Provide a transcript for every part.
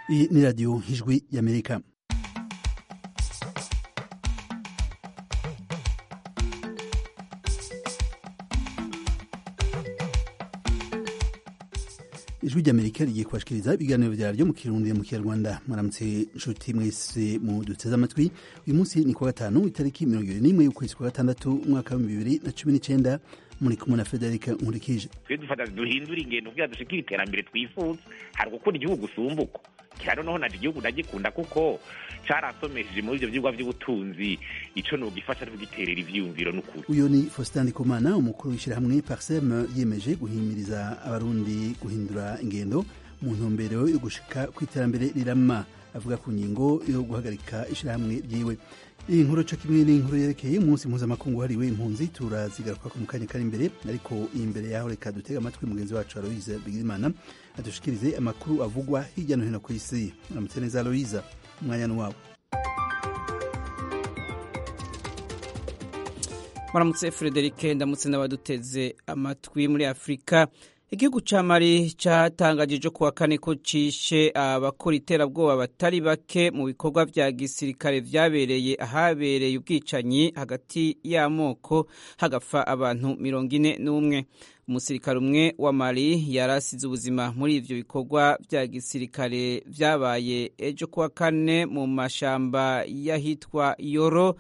Iyi ni radiyo ijwi y'amerika ijwi ry'amerika rigiye kubashikiriza ibiganiro vyaryo mu kirundi mu kinyarwanda mwaramutse nshuti mwese mu duteze amatwi uyu munsi ni kuwa gatanu itariki mirongo ibiri n'imwe y'ukwezi kwa gatandatu umwaka w'ibihumbi bibiri na cumi n'icenda muri kumwe na federika nkurikije twe dufata duhindura ingendo kugira dushikire iterambere twifuza hari gukunda igihugu usumbuko cyane noneho naje igihugu ndagikunda kuko carasomesheje muri ivyo vyigwa vy'ubutunzi ico nogifasha no kugiterera ivyiyumviro n'ukuri uyu ni faustin ndikumana umukuru w'ishyirahamwe parsem yiyemeje guhimiriza abarundi guhindura ingendo mu ntumbero yo gushika ku iterambere rirama avuga ku ngingo yo guhagarika ishyirahamwe ryiwe iyi nkuru co kimwe n'inkuru yerekeye umunsi mpuzamakungu wahariwe impunzi turazigaruka mu kanya kari imbere ariko imbere yaho reka dutega amatwi mugenzi wacu aloise bigirimana adushikirize amakuru avugwa hirya no hino ku isi muramutse neza aloise umwanya ni wabo muramutse frederike ndamutse n'abaduteze amatwi muri afurika igihugu ca mali catangajije kuwa kane ko cishe abakora iterabwoba batari bake mu bikorwa vya gisirikare vyabereye ahabereye ubwicanyi hagati y'amoko hagapfa abantu mirongo ine n'umwe umusirikare umwe wa mali yarasize ubuzima muri ivyo bikorwa vya gisirikare vyabaye ejo kuwa kane mu mashamba y'ahitwa yoro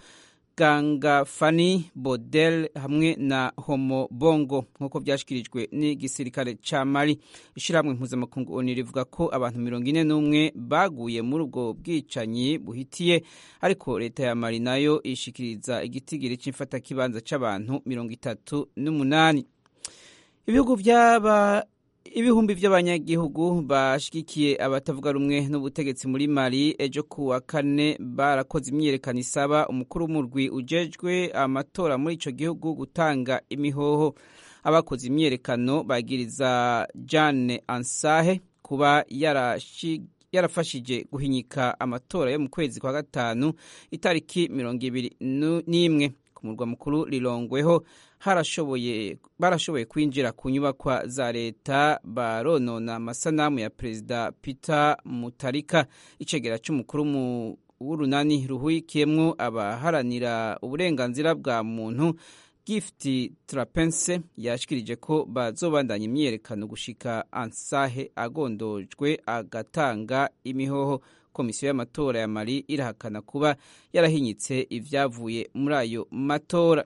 gangafani bodel hamwe na homo bongo nk'uko byashyikirijwe n'igisirikare ca mali ishyirahamwe mpuzamakungu oni rivuga ko abantu mirongo ine n'umwe baguye muri ubwo bwicanyi buhitiye ariko leta ya mali nayo ishikiriza igitigiri c'imfatakibanza c'abantu mirongo itatu n'umunani ibihugu vy'aba ibihumbi by'abanyagihugu bashigikiye abatavuga rumwe n'ubutegetsi muri mali ejo kuwa kane barakoze imyiyerekano isaba umukuru w'umurwi ujejwe amatora muri ico gihugu gutanga imihoho abakoze imyiyerekano bagiriza jane ansahe kuba yarashi yarafashije guhinyika amatora yo mu kwezi kwa gatanu itariki mirongo ibiri n'imwe ku murwa mukuru rirongweho harashoboye barashoboye kwinjira ku nyubakwa za leta baronona amasanamu ya perezida peter mutarika icegera c'umukuru w'urunani ruhurikiyemwo abaharanira uburenganzira bwa muntu gift trapense yashikirije ko bazobandanya imyiyerekano gushika ansahe agondojwe agatanga imihoho komisiyo y'amatora ya mali irahakana kuba yarahinyitse ivyavuye muri ayo matora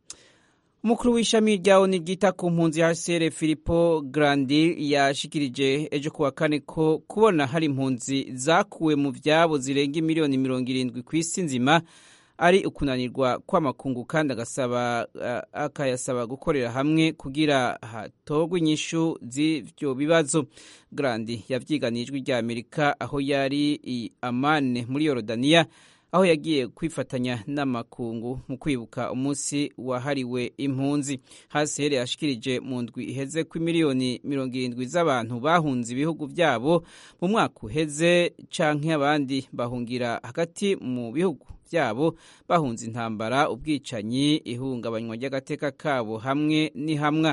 umukuru w'ishami rya oni ryita ku mpunzi hcr filipo grandi yashikirije ejo kuwa kane ko kubona hari impunzi zakuwe mu vyabo zirenga imiliyoni mirongo irindwi ku isi nzima ari ukunanirwa kw'amakungu kandi agasaba uh, akayasaba gukorera hamwe kugira hatorwe inyishu z'ivyo bibazo grandi yavyiganiye ijwi rya amerika aho yari i amane muri yorodaniya aho yagiye kwifatanya n'amakungu mu kwibuka umunsi wahariwe impunzi hasi yashikirije mu ndwi iheze ko miliyoni mirongo irindwi z'abantu bahunze ibihugu byabo mu mwaka uheze canke abandi bahungira hagati mu bihugu byabo bahunze intambara ubwicanyi ihungabanywa ry'agateka kabo hamwe n'ihamwa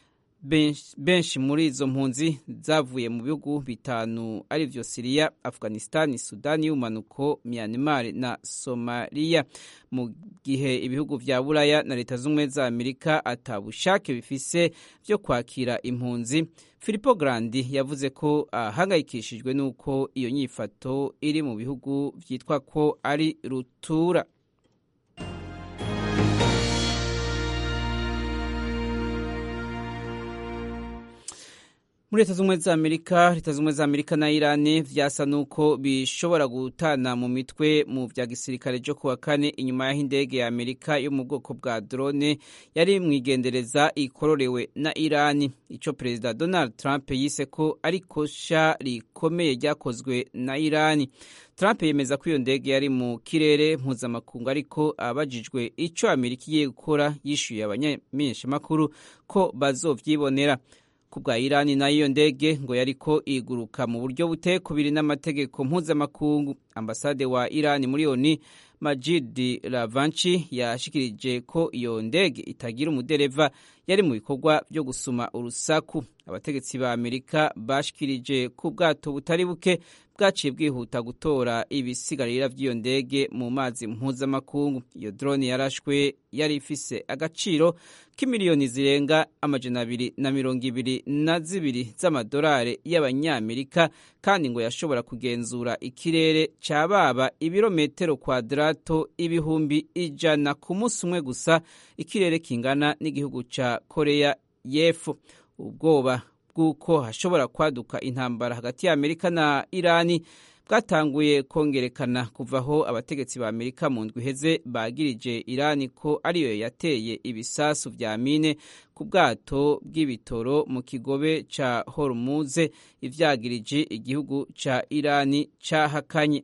benshi muri izo mpunzi zavuye mu bihugu bitanu arivyo siriya afghanistan sudani y'umanuko myanmar na somaliya mu gihe ibihugu vya buraya na leta z'ubumwe za amerika atabushake bifise vyo kwakira impunzi filipo grandi yavuze ko ahangayikishijwe n'uko iyo nyifato iri mu bihugu vyitwa ko ari rutura muri leta z'ubumwe za amerika leta z'ubumwe za amerika na irani vyasa nuko bishobora gutana mu mitwe mu vya gisirikare jo kuwa kane inyuma y'aho indege ya amerika yo mu bwoko bwa drone yari mwigendereza ikororewe na irani ico perezida donald trump yise ko ari kosha rikomeye ryakozwe na irani trump yemeza ko iyo ndege yari mu kirere mpuzamakungu ariko abajijwe ico amerika igiye gukora yishyuye abanyamenyeshamakuru ko bazovyibonera ku bwa irani nayo iyo ndege ngo yariko iguruka mu buryo butekubiri n'amategeko mpuzamakungu ambasade wa irani muri oni majid ravanchi yashikirije ko iyo ndege itagira umudereva yari mu bikorwa byo gusuma urusaku abategetsi ba amerika bashikirije ku bwato butari buke bwaciye bwihuta gutora ibisigarira by'iyo ndege mu mazi mpuzamakungu iyo drone yarashwe yari ifise agaciro k'imiliyoni zirenga amajana abiri na mirongo ibiri na zibiri z'amadolari y'abanyamerika kandi ngo yashobora kugenzura ikirere ca baba ibirometero kwadarato ibihumbi ijana ku munsi umwe gusa ikirere kingana n'igihugu ca koreya y'epfo ubwoba bw'uko hashobora kwaduka intambara hagati ya amerika na irani bwatanguye kongerekana kuva aho abategetsi ba amerika mu ndwi iheze bagirije irani ko ariyo yateye ibisasu vya mine ku bwato bw'ibitoro mu kigobe ca hormuze ivyagirije igihugu ca irani cahakanye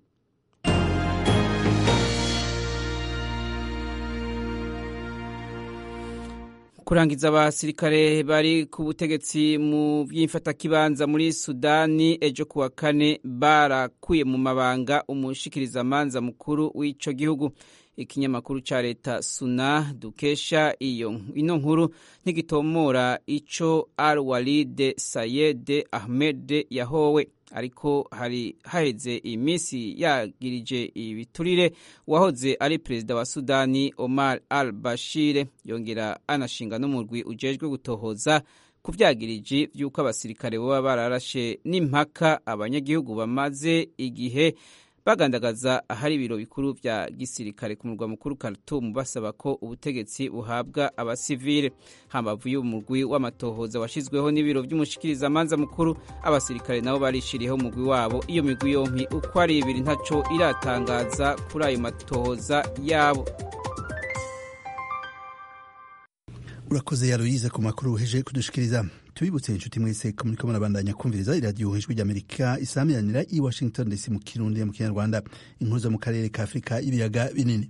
kurangiza abasirikare bari ku butegetsi mu by'imfatakibanza muri sudani ejo kuwa kane barakuye mu mabanga umushikirizamanza mukuru w'ico gihugu ikinyamakuru ca leta suna dukesha iyo ino nkuru ntigitomora ico al walide sayede ahmed yahowe ariko hari haheze iminsi yagirije ibiturire uwahoze ari perezida wa sudani omar al bashir yongera anashinga n'umurwi ujejwe gutohoza ku vyagiriji vy'uko abasirikare boba bararashe n'impaka abanyagihugu bamaze igihe bagandagaza ahari ibiro bikuru vya gisirikare ku murwa mukuru Khartoum basaba ko ubutegetsi buhabwa abasivile hambavu y'umurwi w'amatohoza washizweho n'ibiro vy'umushikirizamanza mukuru abasirikare nabo barishiriyeho umurwi wabo iyo migwi yompi uko ari ibiri ntaco iratangaza kuri ayo matohoza yabo urakoze yaruyize ku makuru uheje kudushikiriza tubibutse inshuti mwese ko muriko murabandanya kumviriza iradiyo ijwi ry'amerika isamiranira i washington dc mu kirundi mu kinyarwanda inkuru zo mu karere ka afurika y'ibiyaga binini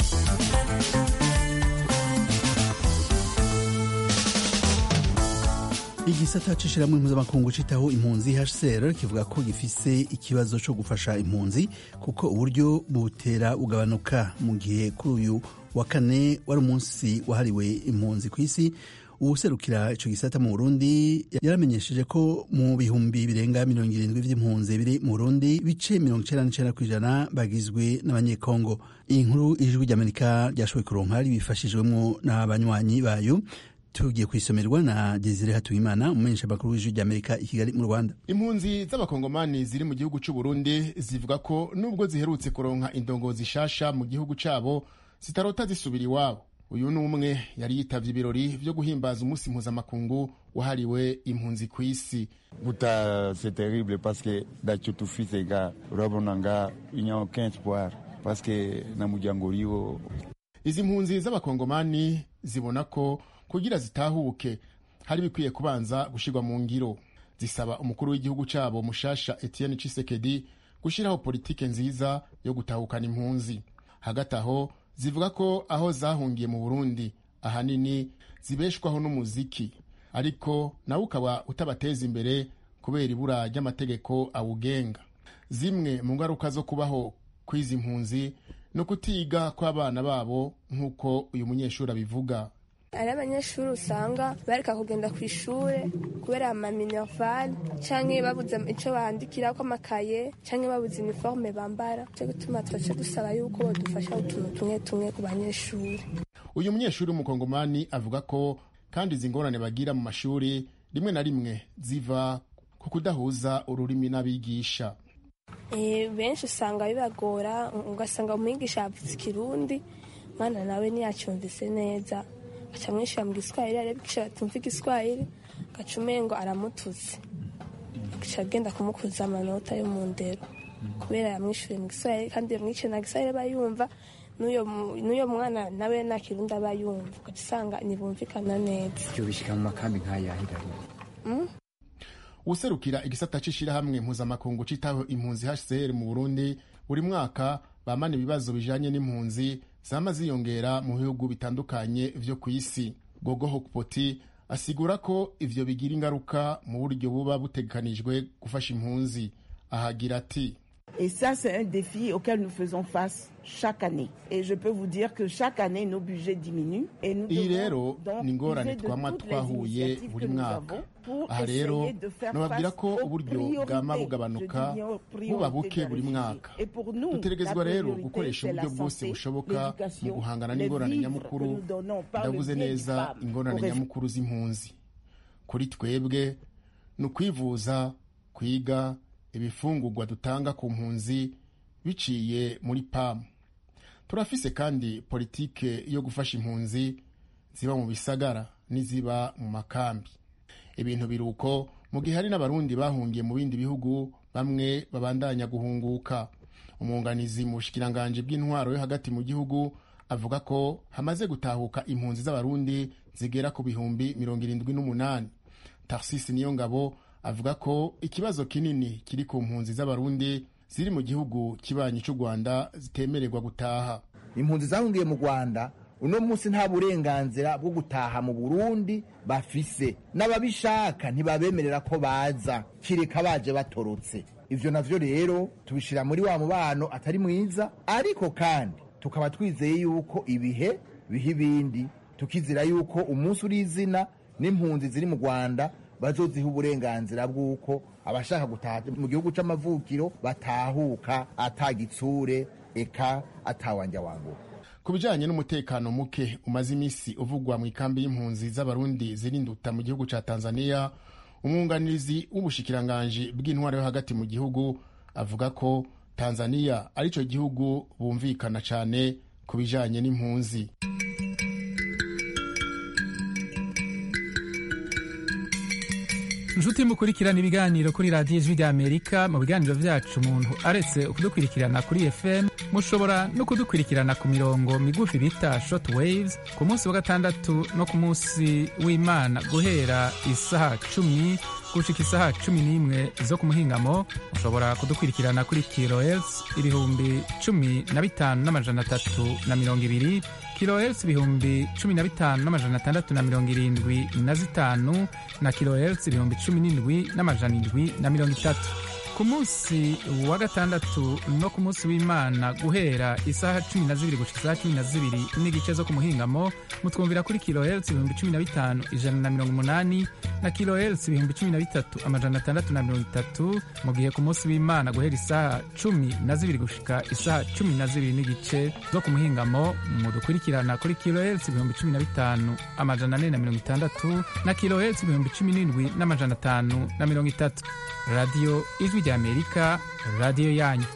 igisata c'ishirahamwe mpuzamakungu citaho impunzi hcr kivuga ko gifise ikibazo co gufasha impunzi kuko uburyo butera bugabanuka mu gihe kuri uyu wa kane wari umunsi wahariwe impunzi ku isi uwuserukira ico gisata mu burundi yaramenyesheje ko mu bihumbi birenga mirongo irindwi vy'impunzi biri mu burundi bice mirongo icenda n'icenda kw'ijana bagizwe n'abanyekongo iyi nkuru ijwi ry'amerika ryashoboye kuronka ribifashijwemwo n'abanywanyi bayo tugiye kwisomerwa na Desire Hatuyimana umumenyesha makuru w'ijwi ry'Amerika i Kigali mu Rwanda. Impunzi z'abakongomani ziri mu gihugu c'u Burundi zivuga ko nubwo ziherutse kuronka indongozi shasha mu gihugu cabo zitarota zisubira iwabo. Uyu ni umwe yari yitavye ibirori vyo guhimbaza umunsi mpuzamakungu wahariwe impunzi ku isi. Buta c'est terrible parce que dacho tufise ga urabona nga il n'y a aucun espoir parce que na muryango uriho. Izi mpunzi z'abakongomani zibona ko kugira zitahuke hari bikwiye kubanza gushirwa mu ngiro zisaba umukuru w'igihugu cabo mushasha Etienne Tshisekedi gushiraho politike nziza yo gutahukana impunzi hagati aho zivuga ko aho zahungiye mu Burundi ahanini zibeshwaho n'umuziki ariko nawe ukaba utabateza imbere kubera ibura ry'amategeko awugenga zimwe mu ngaruka zo kubaho kw'izi mpunzi no kutiga kw'abana babo nk'uko uyu munyeshuri abivuga hari abanyeshuri usanga bareka kugenda ku ishuri kubera amaminerval canke babuze ico bandikirako amakaye canke babuze iniforme bambara co gutuma twace dusaba yuko bodufasha utuntu tumwe tumwe ku banyeshuri uyu munyeshuri w'umukongomani avuga ko kandi izi ngorane bagira mu mashuri rimwe na rimwe ziva ku kudahuza ururimi n'abigisha benshi usanga bibagora ugasanga umwigisha yavuze ikirundi mwana nawe ntiyacyumvise neza aca amwishyura mu giswahili arabikisha batumva igiswahili agaca umengo aramututse agaca agenda kumukuza amanota yo mu ndero kubera yamwishyuriye mu giswahili kandi yamwishyuye na giswahili aba yumva n'uyo mwana nawe nta kirundi aba yumva ugaca usanga ntibumvikana neza ibyo bishyira mu makambi nk'ayahira userukira igisata c'ishirahamwe mpuzamakungu citaho impunzi HCR mu Burundi buri mwaka bamana ibibazo bijanye n'impunzi zama ziyongera mu bihugu bitandukanye vyo ku isi gogo hokpoti asigura ko ivyo bigira ingaruka mu buryo buba butegekanijwe gufasha impunzi ahagira ati Et ça, c'est un défi auquel nous faisons face chaque année. Et je peux vous dire que chaque année, nos budgets diminuent. Et nous iyi devons rero donc ni ingorane user de twama toutes les twahuye initiatives buri que nous mwaka avons pour aha rero essayer de faire nababwira face ko aux uburyo bwama priorités. bugabanuka Je dis bien aux buba priorités buke des buri réfugiés. mwaka Et pour nous, dutegerezwa la rero priorité, gukoresha c'est la uburyo bwose santé, bushoboka mu l'éducation, guhangana les n'ingorane vivres nyamukuru que nous donnons par le ndavuze biais du neza PAM ingorane aux réfugiés. nyamukuru z'impunzi kuri twebwe ni ukwivuza kwiga ibifungurwa dutanga ku mpunzi biciye muri pamu turafise kandi politike yo gufasha impunzi ziba mu bisagara n'iziba mu makambi ibintu biri uko mu gihe hari n'abarundi bahungiye mu bindi bihugu bamwe babandanya guhunguka umwunganizi mu bushikiranganji bw'intwaro yo hagati mu gihugu avuga ko hamaze gutahuka impunzi z'abarundi zigera ku bihumbi mirongo irindwi n'umunani tarsisi niyo ngabo avuga ko ikibazo kinini kiri ku mpunzi z'abarundi ziri mu gihugu kibanyi cy'u rwanda zitemererwa gutaha impunzi zahungiye mu rwanda uno munsi nta burenganzira bwo gutaha mu burundi bafise n'ababishaka ntibabemerera ko baza kireka baje batorotse ivyo navyo rero tubishira muri wa mubano atari mwiza ariko kandi tukaba twizeye yuko ibihe biha ibindi tukizira yuko umunsi uri izina n'impunzi ziri mu rwanda bazoziha uburenganzira bw'uko abashaka gutaha mu gihugu c'amavukiro batahuka atagitsure eka atawanja wangu ku bijanye n'umutekano muke umaze iminsi uvugwa mu ikambi y'impunzi z'abarundi zirinduta mu gihugu ca tanzania umwunganizi w'ubushikiranganji bw'intwaro yo hagati mu gihugu avuga ko tanzania ari cyo gihugu bumvikana cane ku bijanye n'impunzi inshuti mukurikirana ibiganiro kuri radiyo ijwi ry'amerika mu biganiro byacu umuntu aretse kudukurikirana kuri fm mushobora no kudukurikirana ku mirongo migufi bita short waves ku munsi wa gatandatu no ku munsi w'imana guhera isaha cumi gushika isaha cumi n'imwe zo ku muhingamo mushobora kudukurikirana kuri kilohertz ibihumbi cumi na bitanu n'amajana atatu na mirongo ibiri kilohertz ibihumbi cumi na bitanu n'amajana atandatu na mirongo irindwi na zitanu na kilohertz ibihumbi cumi n'indwi n'amajana indwi na mirongo itatu ku munsi wa gatandatu no ku munsi w'imana guhera isaha cumi na zibiri gushika isaha cumi na zibiri n'igice zo ku muhingamo mutwumvira kuri kilohertz ibihumbi cumi na bitanu ijana na mirongo umunani na kilohertz ibihumbi cumi na bitatu amajana atandatu na mirongo itatu mu gihe ku munsi w'imana guhera isaha cumi na zibiri gushika isaha cumi na zibiri n'igice zo ku muhingamo mudukurikirana kuri kilohertz ibihumbi cumi na bitanu amajana ane na mirongo itandatu na kilohertz ibihumbi cumi n'indwi n'amajana atanu na mirongo itatu radiyo ijwi ry'amerika radiyo yanyu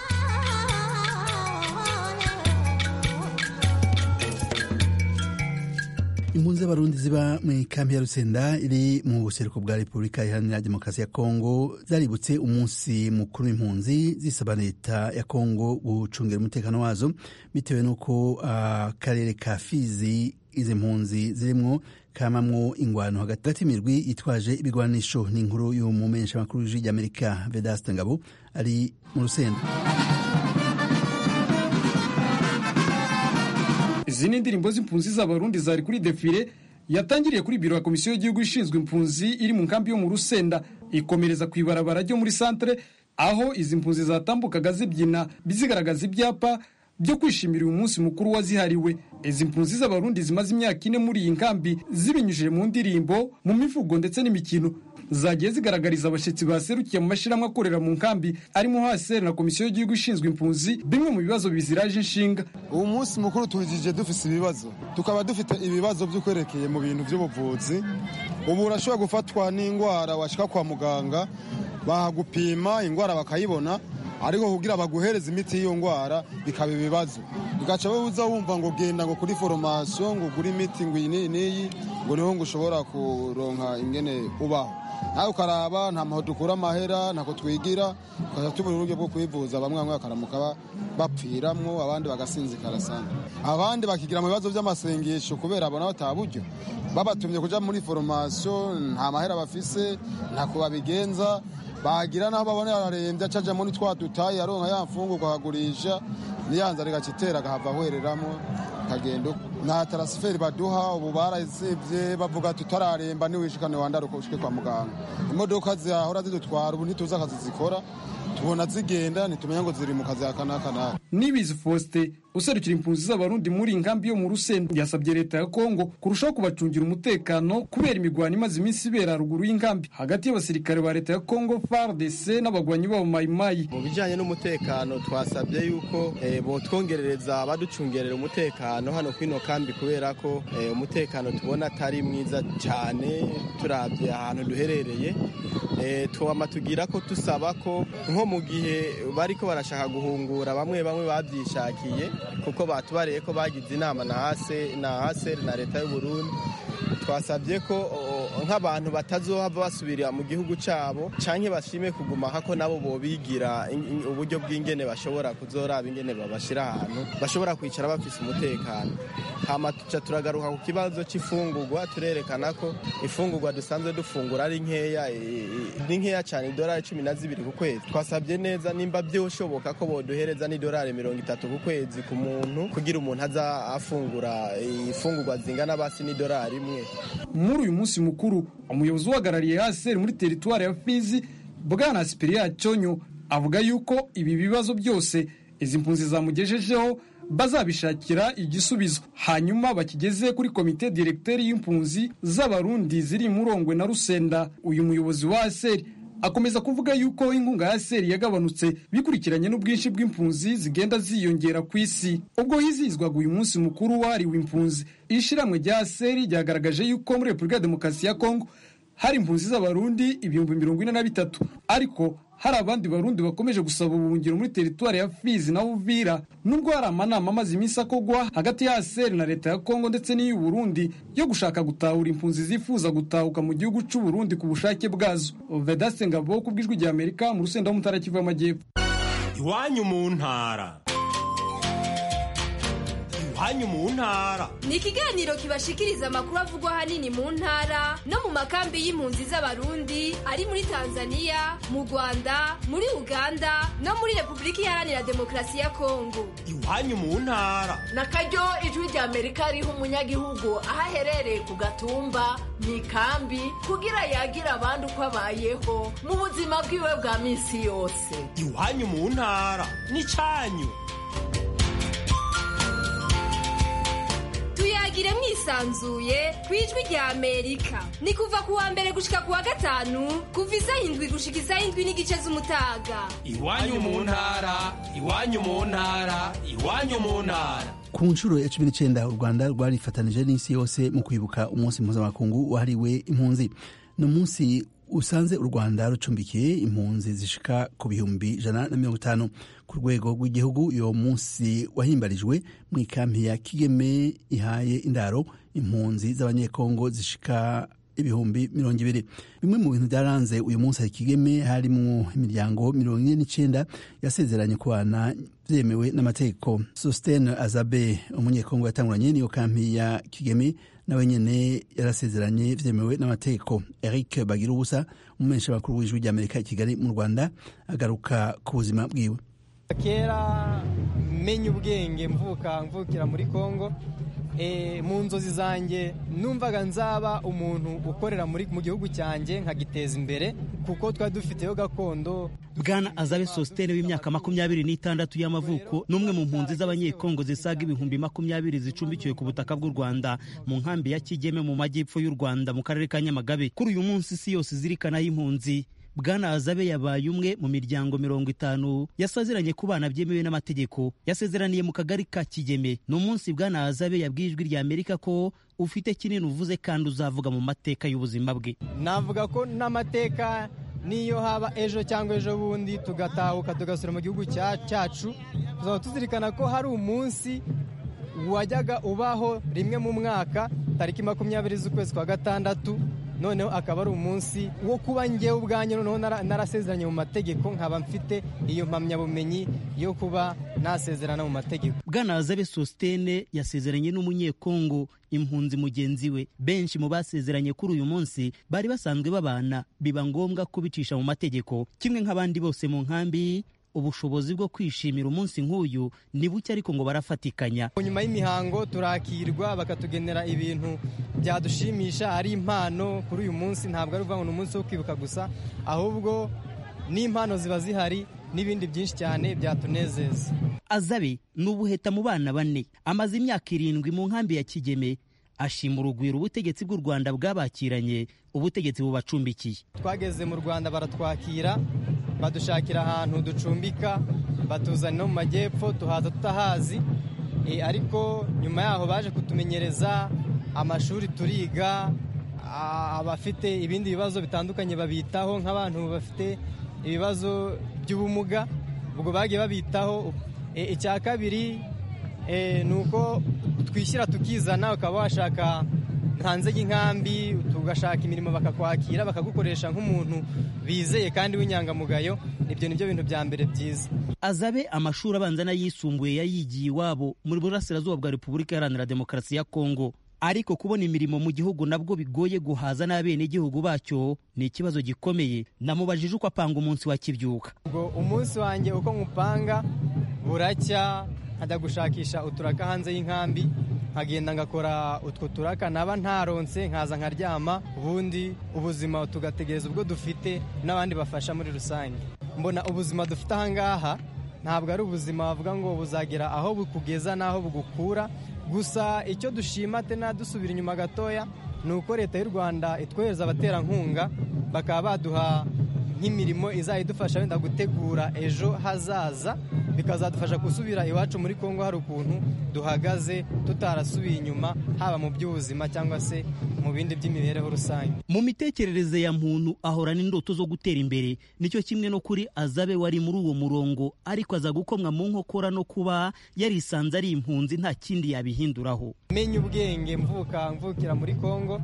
impunzi z'abarundi ziba mu ikambi ya rusenda iri mu buseruko bwa repubulika iharanira demokarasi ya kongo zaributse umunsi mukuru w'impunzi zisaba leta ya kongo gucungira umutekano wazo bitewe n'uko akarere uh, ka fizi izi mpunzi zirimwo kamamwo ingwano hagati y'imirwi yitwaje ibigwanisho n'inkuru y'umumenyesha makuru w'ijwi ry'amerika vedaste ngabo ari mu rusenda izi ni indirimbo z'impunzi z'abarundi zari kuri defile yatangiriye kuri biro ya komisiyo y'igihugu ishinzwe impunzi iri mu nkambi yo mu rusenda ikomereza ku ibarabara ryo muri santere aho izi mpunzi zatambukaga zibyina zigaragaza ibyapa byo kwishimira uyu munsi mukuru wazihariwe izi mpunzi z'abarundi zimaze imyaka ine muri iyi nkambi zibinyujije mu ndirimbo mu mivugo ndetse n'imikino zagiye zigaragariza abashyitsi baserukiye mu mashyirahamwe akorera mu nkambi arimo hsr na komisiyo y'igihugu ishinzwe impunzi bimwe mu bibazo biziraje inshinga uwo munsi mukuru tuwujije dufite ibibazo tukaba dufite ibibazo by'ukwerekeye mu bintu by'ubuvuzi ubu urashobora gufatwa n'indwara washyika kwa muganga bahagupima indwara bakayibona ariko kugira baguhereza imiti y'iyo ndwara bikaba ibibazo bigaca uza wumva ngo genda ngo kuri foromasiyo ngo ugure imiti ngo iyi n'iyi n'iyi ngo niho ngo ushobora kuronka ingene ubaho nawe ukaraba nta maho dukura amahera ntako twigira tukajya tubura uburyo bwo kwivuza bamwe bamwe bakaramuka bapfiramwo abandi bagasinzikara sana abandi bakigira mu bibazo by'amasengesho kubera abona bataha buryo babatumye kuja muri foromasiyo nta mahera bafise ntako babigenza bagira naho babona yararembye acaja muri twa dutayi aronka ya mfungurwa akagurisha niyanza rigacitera agahava ahwereramo kagenda nta tarasiferi baduha ubu barazibye bavuga tutararemba niwishikane wandaruka ushike kwa muganga imodoka zahora zidutwara ubu ntituzi akazi zikora tubona zigenda ntitumenya ngo ziri mu kazi aka n'aka n'aka nibizi faustin userukira impunzi z'abarundi muri iyi nkambi yo mu rusenda yasabye leta ya kongo kurushaho kubacungira umutekano kubera imigwano imaze iminsi ibera haruguru y'inkambi hagati y'abasirikare ba leta ya kongo fardc n'abagwanyi babo mayimayi mu bijyanye n'umutekano twasabye yuko eh, botwongerereza baducungerera umutekano hano kwino kambi kubera ko eh, umutekano tubona atari mwiza cyane turabye ahantu duherereye eh, twama tugira ko tusaba ko nko mu gihe bariko barashaka guhungura bamwe bamwe babyishakiye kuko batubariye ko bagize inama na hase na haseri na leta y'u Burundi twasabye ko o, nk'abantu batazohava basubira mu gihugu cyabo canke bashime kuguma hako nabo bobigira in- in- uburyo bw'ingene bashobora kuzoraba ingene babashira ahantu bashobora kwicara bafise umutekano hama tuca turagaruka ku kibazo c'ifungurwa turerekana ko ifungurwa dusanzwe dufungura ari nkeya e, e, ni nkeya cyane idolari cumi na zibiri ku kwezi twasabye neza nimba byoshoboka ko boduhereza n'idolari mirongo itatu ku kwezi ku muntu kugira umuntu aza afungura e, ifungurwa zingana basi n'idolari imwe muri uyu munsi mukuru umuyobozi uhagarariye haseri muri teritwari ya fizi bwana sipiriya cyonyo avuga yuko ibi bibazo byose izi mpunzi zamugejejeho bazabishakira igisubizo hanyuma bakigeze kuri komite direkteri y'impunzi z'abarundi ziri murongwe na rusenda uyu muyobozi wa haseri akomeza kuvuga yuko inkunga ya seri yagabanutse bikurikiranye n'ubwinshi bw'impunzi zigenda ziyongera ku isi ubwo hizihizwaga uyu munsi mukuru wahariwe impunzi ishiramwe rya seri ryagaragaje yuko muri repubulika ya demokarasi ya kongo hari impunzi z'abarundi ibihumbi mirongo ine na bitatu ariko hari abandi barundi bakomeje gusaba ubuhungiro muri teritwari ya fizi na uvira nubwo hari amanama amaze iminsi akogwa hagati ya seri na leta ya kongo ndetse n'iy'u burundi yo gushaka gutahura impunzi zifuza gutahuka mu gihugu cy'u burundi ku bushake bwazo vedaste ngabo ku bw'ijwi rya amerika mu rusenda w'umutara kivu y'amajyepfo iwanyu mu ntara iwanyu mu ntara ni ikiganiro kibashikiriza amakuru avugwa ahanini mu ntara no mu makambi y'impunzi z'abarundi ari muri tanzania mu rwanda muri uganda no muri repubulika iharanira demokarasi ya kongo iwanyu mu ntara na karyo ijwi rya amerika riha umunyagihugu aho aherereye ku gatumba mu ikambi kugira yagira abandi uko abayeho mu buzima bwiwe bwa minsi yose iwanyu mu ntara n'icyanyu tuyagire mwisanzuye ku ijwi rya amerika ni kuva ku wa mbere gushika ku wa gatanu kuva isaha indwi gushika isaha indwi n'igice z'umutaga iwanyu mu ntara iwanyu mu ntara iwanyu mu ntara ku nshuro ya cumi n'icyenda u rwanda rwarifatanije n'isi yose mu kwibuka umunsi mpuzamakungu wahariwe impunzi ni umunsi usanze u rwanda rucumbikiye impunzi zishika ku bihumbi ijana na mirongo itanu ku rwego rw'igihugu uyo munsi wahimbarijwe mu ikampi ya kigeme ihaye indaro impunzi z'abanyekongo zishika ibihumbi mirongo ibiri bimwe mu bintu byaranze uyu munsi hari kigeme harimo imiryango mirongo ine n'icyenda yasezeranye kubana byemewe n'amategeko sositene azabe umunyekongo yatanguranye n'iyo kampi ya kigeme nawe nyene yarasezeranye vyemewe n'amategeko eric bagira ubusa umumenyesha makuru w'ijwi ry'amerika i kigali mu rwanda agaruka ku buzima bwiwe kera menya ubwenge mvuka mvukira muri kongo mu nzozi zanjye numvaga nzaba umuntu ukorera mu gihugu cyanjye nkagiteza imbere kuko twari dufiteyo gakondo bwana azabe sositene w'imyaka makumyabiri n'itandatu y'amavuko n'umwe mu mpunzi z'abanyekongo zisaga ibihumbi makumyabiri zicumbikiwe ku butaka bw'u rwanda mu nkambi ya kigeme mu majyepfo y'u rwanda mu karere ka nyamagabe kuri uyu munsi isi yose izirikanaho impunzi bwana azabe yabaye umwe mu miryango mirongo itanu yasazeranye ku bana byemewe n'amategeko yasezeraniye mu kagari ka kigeme ni umunsi bwana azabe yabwiye ijwi rya amerika ko ufite kinini uvuze kandi uzavuga mu mateka y'ubuzima bwe navuga ko n'amateka niyo haba ejo cyangwa ejo bundi tugatahuka tugasura mu gihugu cyacu tuzaba tuzirikana ko hari umunsi wajyaga ubaho rimwe mu mwaka tariki makumyabiri z'ukwezi kwa gatandatu noneho akaba ari umunsi wo kuba ngewe ubwanjye noneho narasezeranye mu mategeko nkaba mfite iyo mpamyabumenyi yo kuba nasezerana mu mategeko bwana azabe sositene yasezeranye n'umunyekongo impunzi mugenzi we benshi mu basezeranye kuri uyu munsi bari basanzwe babana biba ngombwa kubicisha mu mategeko kimwe nk'abandi bose mu nkambi ubushobozi bwo kwishimira umunsi nk'uyu ni buke ariko ngo barafatikanya nyuma y'imihango turakirwa bakatugenera ibintu byadushimisha ari impano kuri uyu munsi ntabwo ari ukuvuga ngo ni umunsi wo kwibuka gusa ahubwo n'impano ziba zihari n'ibindi byinshi cyane byatunezeza azabe ni ubuheta mu bana bane amaze imyaka irindwi mu nkambi ya kigeme ashima urugwiro ubutegetsi bw'u rwanda bwabakiranye ubutegetsi bubacumbikiye twageze mu rwanda baratwakira badushakira ahantu ducumbika batuzana no mu majyepfo tuhaza tutahazi ariko nyuma yaho baje kutumenyereza amashuri turiga abafite ibindi bibazo bitandukanye babitaho nk'abantu bafite ibibazo by'ubumuga ubwo bagiye babitaho icya kabiri ni uko twishyira tukizana ukaba washaka hanze y'inkambi tugashaka imirimo bakakwakira bakagukoresha nk'umuntu bizeye kandi w'inyangamugayo ibyo ni byo bintu bya mbere byiza azabe amashuri abanza n'ayisumbuye yayigiye iwabo muri burasirazuba bwa repubulika iharanira demokarasi ya kongo ariko kubona imirimo mu gihugu nabwo bigoye guhaza n'abenegihugu bacyo ni ikibazo gikomeye namubajije uko apanga umunsi wa kibyuka ubwo umunsi wanjye uko nkupanga buracya nkajya gushakisha uturaka hanze y'inkambi nkagenda ngakora utwo turaka naba ntaronse nkaza nkaryama ubundi ubuzima tugategereza ubwo dufite n'abandi bafasha muri rusange mbona ubuzima dufite ahangaha ntabwo ari ubuzima bavuga ngo buzagera aho bukugeza n'aho bugukura gusa icyo dushima tena dusubira inyuma gatoya ni uko leta y'u rwanda itwohereza abaterankunga bakaba baduha nk'imirimo izajya idufasha wenda gutegura ejo hazaza bikazadufasha gusubira iwacu muri kongo hari ukuntu duhagaze tutarasubiye inyuma haba mu by'ubuzima cyangwa se mu bindi by'imibereho rusange mu mitekerereze ya muntu ahorana indoto zo gutera imbere nicyo kimwe no kuri azabe wari muri uwo murongo ariko aza gukomwa mu nkokora no kuba yarisanze ari impunzi nta kindi yabihinduraho menya ubwenge mvuka mvukira muri kongo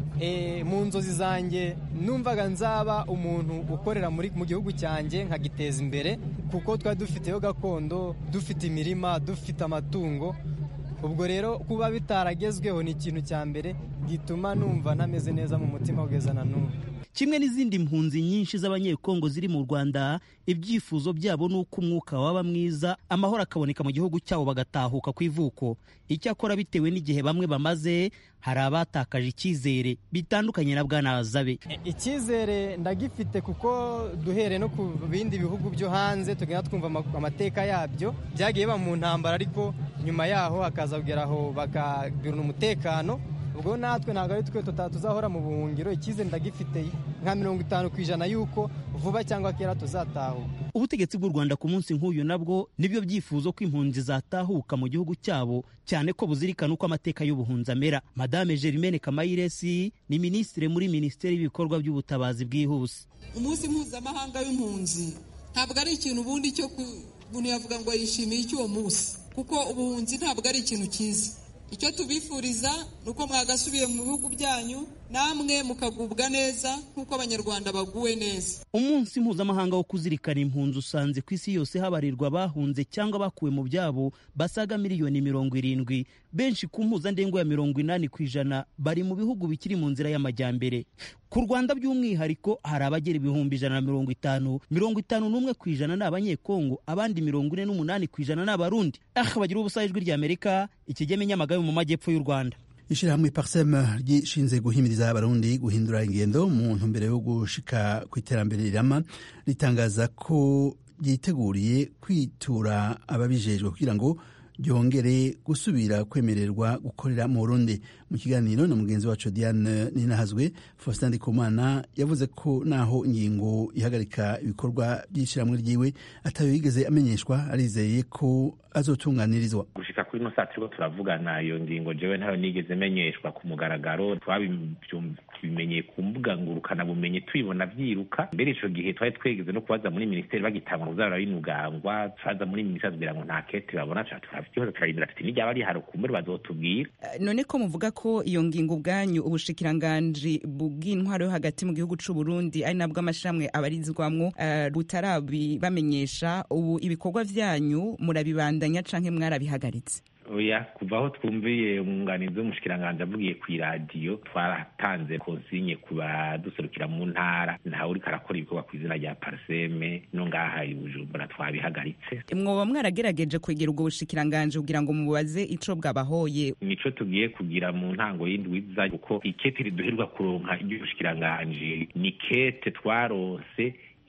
mu nzozi zanjye numvaga nzaba umuntu ukorera mu gihugu cyanjye nkagiteza imbere kuko twari dufiteyo gakondo dufite imirima dufite amatungo ubwo rero kuba bitaragezweho ni ikintu cya mbere gituma numva ntameze neza mu mutima kugeza na n'ubu kimwe n'izindi mpunzi nyinshi z'abanyekongo ziri mu rwanda ibyifuzo byabo ni uko umwuka waba mwiza amahoro akaboneka mu gihugu cyabo bagatahuka ku ivuko icyakora bitewe n'igihe bamwe bamaze hari abatakaje icyizere bitandukanye na bwana azabe icyizere ndagifite kuko duhere no ku bindi bihugu byo hanze tugenda twumva amateka yabyo byagiye biba mu ntambara ariko nyuma yaho hakaza kugera aho bakagirana umutekano ubwo natwe ntabwo ari twe tuzahora mu buhungiro icyizere ndagifite nka mirongo itanu ku ijana y'uko vuba cyangwa kera tuzatahuka ubutegetsi bw'u rwanda ku munsi nk'uyu nabwo nibyo byifuzo ko impunzi zatahuka mu gihugu cyabo cyane ko buzirikana uko amateka y'ubuhunzi amera madame germaine kamayiresi ni minisitiri muri minisiteri y'ibikorwa by'ubutabazi bwihuse umunsi mpuzamahanga w'impunzi ntabwo ari ikintu ubundi cyo umuntu yavuga ngo yishimiye icy'uwo munsi kuko ubuhunzi ntabwo ari ikintu cyiza icyo tubifuriza ni uko mwagasubiye mu bihugu byanyu namwe mukagubwa neza nk'uko abanyarwanda baguwe neza umunsi mpuzamahanga wo kuzirikana impunzi usanze ku isi yose habarirwa bahunze cyangwa bakuwe mu byabo basaga miliyoni mirongo irindwi benshi ku mpuzandengo ya mirongo inani ku ijana bari mu bihugu bikiri mu nzira y'amajyambere ku rwanda by'umwihariko hari abagera ibihumbi ijana na mirongo itanu mirongo itanu n'umwe ku ijana ni abanyekongo abandi mirongo ine n'umunani ku ijana ni abarundi aha bagira ubusa ijwi ry'amerika ikigeme nyamagabe mu majyepfo y'u rwanda ishyirahamwe parsem ryishinze guhimiriza abarundi guhindura ingendo mu ntumbero yo gushika ku iterambere rirama ritangaza ko ryiteguriye kwitura ababijejwe kugira ngo ryongere gusubira kwemererwa gukorera mu Burundi mu kiganiro na mugenzi wacu Diane Ninahazwe Faustin Ndikumana yavuze ko naho ingingo ihagarika ibikorwa by'ishyirahamwe ryiwe atayo yigeze amenyeshwa arizeye ko azotunganirizwa gushika kuri ino saa turiko turavugana iyo ngingo jewe ntayo nigeze menyeshwa ku mugaragaro twabimenyeye ku mbuga ngurukana bumenyi tubibona vyiruka mbere ico gihe twari twegeze no kubaza muri minisiteri bagitangwa kuzara binugangwa twaza muri minisiteri kugira ngo nta kete babona ikibazo turarindira tuti n'iryaba rihari kumbure bazotubwira none ko muvuga ko iyo ngingo ubwanyu ubushikiranganji bw'intwaro yo hagati mu gihugu c'u Burundi ari nabwo amashirahamwe abarizwamwo uh, butarabibamenyesha ubu ibikorwa vyanyu murabibandanya canke mwarabihagaritse oya kuva aho twumviye umwunganizi w'umushikiranganji avugiye ku iradiyo twaratanze konsinye ku baduserukira mu ntara ntawe uriko arakora ibikorwa ku izina rya parseme no ngaha i bujumbura twabihagaritse mwoba mwarageregeje kwegera ubwo bushikiranganji kugira ngo mubaze ico bwabahoye nico tugiye kugira mu ntango y'indwiza kuko ikete riduherwa kuronka iry'ubushikiranganji ni kete twaronse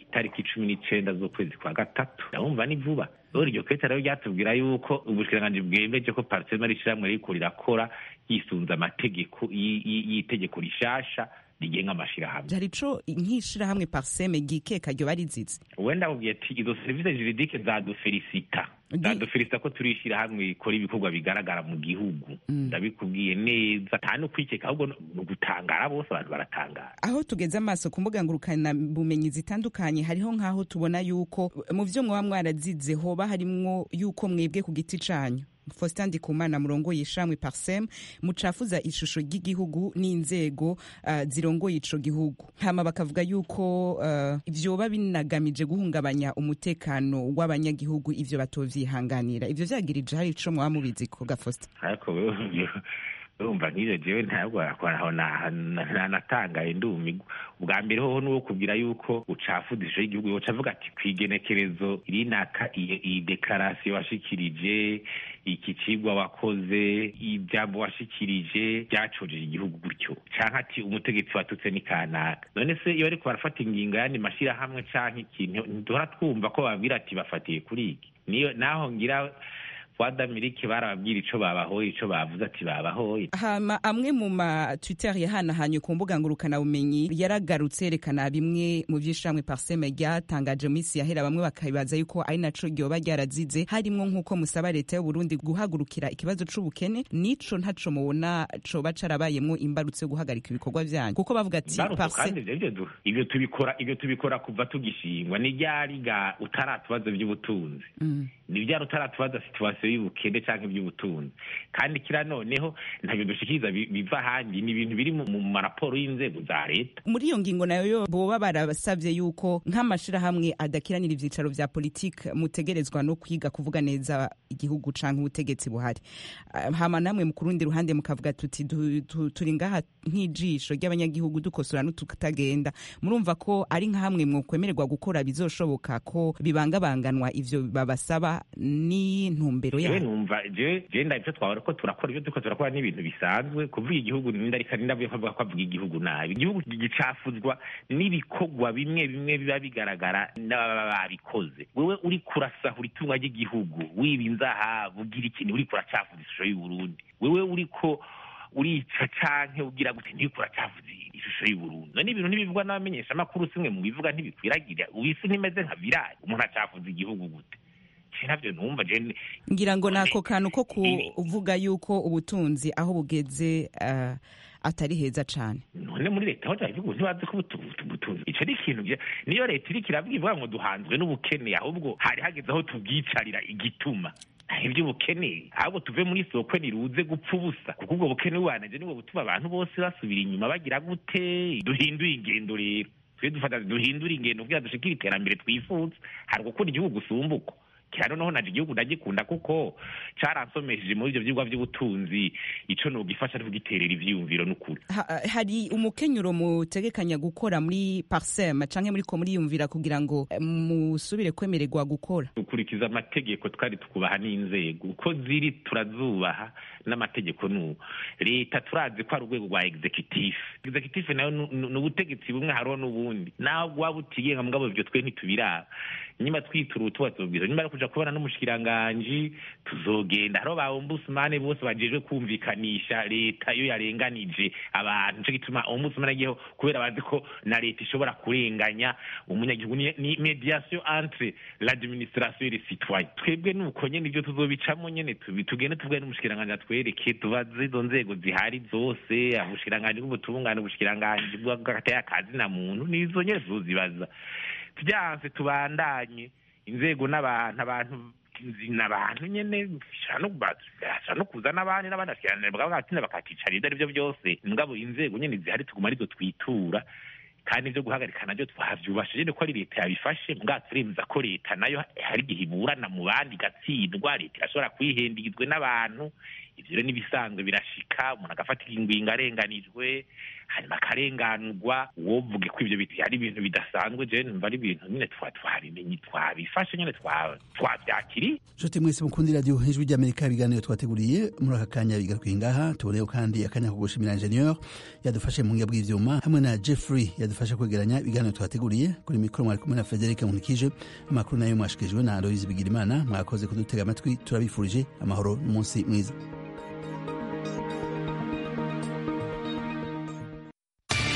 itariki cumi n'icenda z'ukwezi kwa gatatu ndabumva ni vuba rero iryo kete rero ryatubwira yuko ubushikiranganji bwemeje ko parisema ari ishyirahamwe ririko rirakora yisunze amategeko y'itegeko rishasha rigenga amashirahamwe hari ico nk'ishirahamwe parseme gikeka ryo barizize wenda akubwiye ati izo serivisi juridike zadufelisita zadufelisita ko turi ishirahamwe rikora ibikorwa bigaragara mu gihugu ndabikubwiye neza nta no kwikeka ahubwo ni ugutangara bose abantu baratangara aho tugeze amaso ku mbuga ngurukana bumenyi zitandukanye hariho nk'aho tubona yuko mu vyo mwaba mwarazize hoba harimwo yuko mwebwe ku giti canyu Faustin Ndikumana murongoye ishamwe Parsem mucafuza ishusho ry'igihugu n'inzego uh, zirongoye ico gihugu hama bakavuga yuko uh, vyoba binagamije guhungabanya umutekano w'abanyagihugu ivyo batovyihanganira ivyo vyagirije hari ico mwaba mubizi ko Faustin ariko urumva nk'ivyo jewe ntabwo aho natangaye ndumigwa ubwa mbere hoho nuwo kubwira yuko ucafuza ishusho y'igihugu yoca avuga ati kw'igenekerezo irinaka iyi dekarasiyo washikirije iki cigwa wakoze ivyambo washikirije vyacojeje igihugu gutyo canke ati umutegetsi watutse ni kanaka none se iyo bariko barafata ingingo yandi mashirahamwe canke ikintu ntiduhora twumva ko babwira ati bafatiye kuri iki niyo naho ngira wadamirike barababwira ico babahoye ico bavuze ati babahoye hama amwe mu ma twitter yahanahanye ku mbuga ngurukana bumenyi yaragarutse yerekana bimwe mu vy'ishamwe parseme ryatangaje minsi yahera bamwe bakabibaza yuko ari naco ryoba ryarazize harimwo nk'uko musaba leta y'u Burundi guhagurukira ikibazo c'ubukene nico ntaco mubona coba carabayemwo imbarutso yo guhagarika ibikorwa vyanyu kuko bavuga ati ivyo tubikora ivyo tubikora kuva tugishingwa ni ryariga utaratubazo vy'ubutunzi ni vyari utaratubaza situwasiyo y'ubukene canke iby'ubutunzi kandi kira noneho ntabyo dushikiriza biva ahandi ni ibintu biri mu maraporo y'inzego za leta muri iyo ngingo nayo yo boba barabasavye yuko nk'amashirahamwe adakiranira ivyicaro vya politike mutegerezwa no kwiga kuvuga neza igihugu canke ubutegetsi buhari hama namwe mu kurundi ruhande mukavuga tuti turi ngaha nk'ijisho ry'abanyagihugu dukosora n'ututagenda murumva ko ari nka hamwe mwokwemererwa gukora bizoshoboka ko bibangabanganwa ivyo babasaba n'intumbero jewe numva jewe jewe ndabyo twabona ko turakora ibyo turiko turakora n'ibintu bisanzwe kuvuga igihugu nindarika nindavuye ko ko avuga igihugu nabi igihugu gicafuzwa n'ibikorwa bimwe bimwe biba bigaragara n'ababa babikoze wewe uri kurasahura itunga ry'igihugu wiba inzahabu ugira ikintu uri kuracafuza ishusho y'uburundi wewe uriko urica canke ugira gute ntiriko uracafuza ishusho y'uburundi none ibintu ntibivugwa n'abamenyesha amakuru simwe mu bivuga ntibikwiragira ubisi ntimeze nka virali umuntu acafuza igihugu gute navyo numva je ngira ngo nako kantu ko kuvuga yuko ubutunzi aho bugeze uh, atari heza cane none muri leta hoja ivuga ntibazi ko ubutunzi ico ni ikintu niyo leta iriko iravuga ngo duhanzwe n'ubukene ahubwo hari hageze aho tubwicarira igituma iby'ubukene ahubwo tuve muri soko niruze gupfa ubusa kuko ubwo bukene bubanije nibwo butuma abantu bose basubira inyuma bagira gute duhinduye ingendo rero twe dufata duhindura ingendo kugira dushikire iterambere twifuza hari gukunda igihugu usumbuko kira noneho naje igihugu ndagikunda kuko caransomesheje muri ivyo vyigwa vy'ubutunzi ico nogifasha tugiterera ivyiyumviro n'ukuri ha, hari umukenyuro mutegekanya gukora muri parsem canke muriko muriyumvira kugira ngo musubire kwemererwa gukora dukurikiza amategeko twari tukubaha n'inzego uko ziri turazubaha n'amategeko n'ubu leta turazi ko ari urwego rwa executive executive nayo ni ubutegetsi bumwe hariho n'ubundi naho waba utigenga mugabo ivyo twe ntitubiraba nyuma twitura utuba tubwira nyuma yo kuja kubona n'umushikiranganji tuzogenda hariho ba ombudsman bose bajejwe kumvikanisha leta iyo yarenganije abantu nico gituma ombudsman agiyeho kubera bazi ko na leta ishobora kurenganya umunyagihugu ni mediation entre l'administration et les citoyens twebwe nuko nyene ivyo tuzobicamo nyene tugende tuvuge n'umushikiranganji atwereke tubaze izo nzego zihari zose ubushikiranganji bw'ubutungane ubushikiranganji bw'agateye akazi na muntu nizo nyene tuzozibaza vyanse tubandanye inzego n'abantu abantu n'abantu nyene bashobora no kuza n'abandi n'abandi bagatinda bakakicara ivyo arivyo byose mugabo inzego nyene zihari tuguma arizo twitura kandi ivyo guhagarika navyo twavyubasha nyene ko ari leta yabifashe mbwa turemeza ko leta nayo hari igihe iburana mu bandi igatsindwa leta irashobora kwihendizwe n'abantu ivyo rero n'ibisanzwe birashika umuntu agafata ingingo arenganijwe hanyuma bakarenganurwa wovuge ko ibyo biti ari ibintu bidasanzwe je numva ari ibintu nyine twa twabimenye twabifashe nyine twa- twabyakiriye nshuti mwese mukunda iradiyo ijwi ry'amerika ibiganiro twateguriye muri aka kanya bigarukiye ngaha tuboneyeho kandi akanya ko gushimira ingenieur yadufashe mu buhinga bw'ivyuma hamwe na jeffrey yadufashe kwegeranya ibiganiro twateguriye kuri mikoro mwari kumwe na frederic nkunikije amakuru nayo mwashikirijwe na aloise bigirimana mwakoze kudutega amatwi turabifurije amahoro n'umunsi mwiza